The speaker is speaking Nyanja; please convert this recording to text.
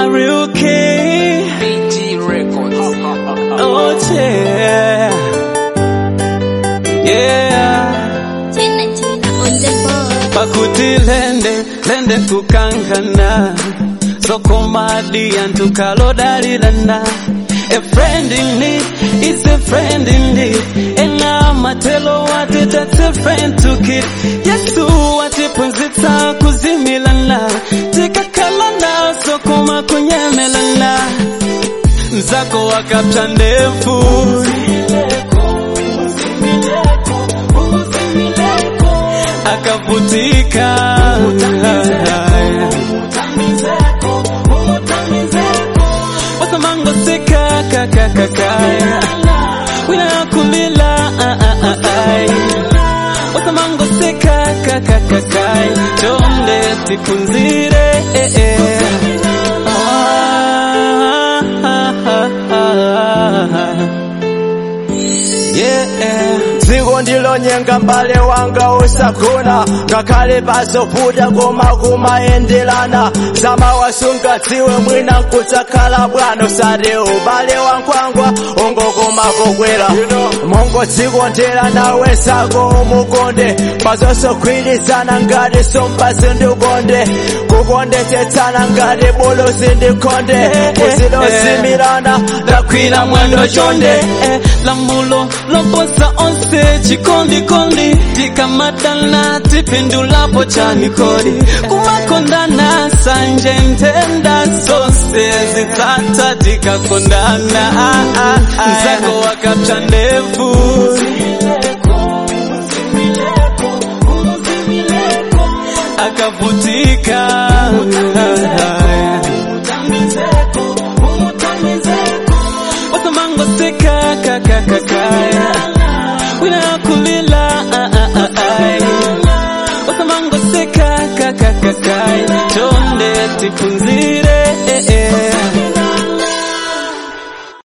Are you okay? BG Records. Oh yeah. Yeah. Tena tena on the board. Pakuti lende, lende kukangana. Soko madi antukalo dalilana. A friend in need is a friend indeed. Ena matelo wate that's a friend to keep. Yesu wate punzita kuzimilana. Tikakalana soko makunyemelana. Mzako wakapta ndefu. akavutika wasamango sika kakakakaya wina kulila wasamango sika kakakakaya chonde tipunzire Yeah. dziko ndilonyenga mbale wanga usagona ngakhale pazovuta koma kumayenderana samawasunga dziwe mwina nkudzakhala bwana usati ubale wankhwangwa ungokoma pokwera mongo dziko ndela nawe sako umukonde pazosogwirizana ngati somba zindikonde kukondetsetsana ngati bulu zindikonde kuzilozimirana ndakwira mwendo chonde eh, lamulo loposa onse chikondikondi tikamadana tipindulapo chanikodi kumakondana sanje ntenda zose zitsata tikakondana ah, ah, ah. mzako wakapta ndevu akavutika wasamango sika kakakakaya wina kulila wasamango sika kakakakaya chonde tipunzire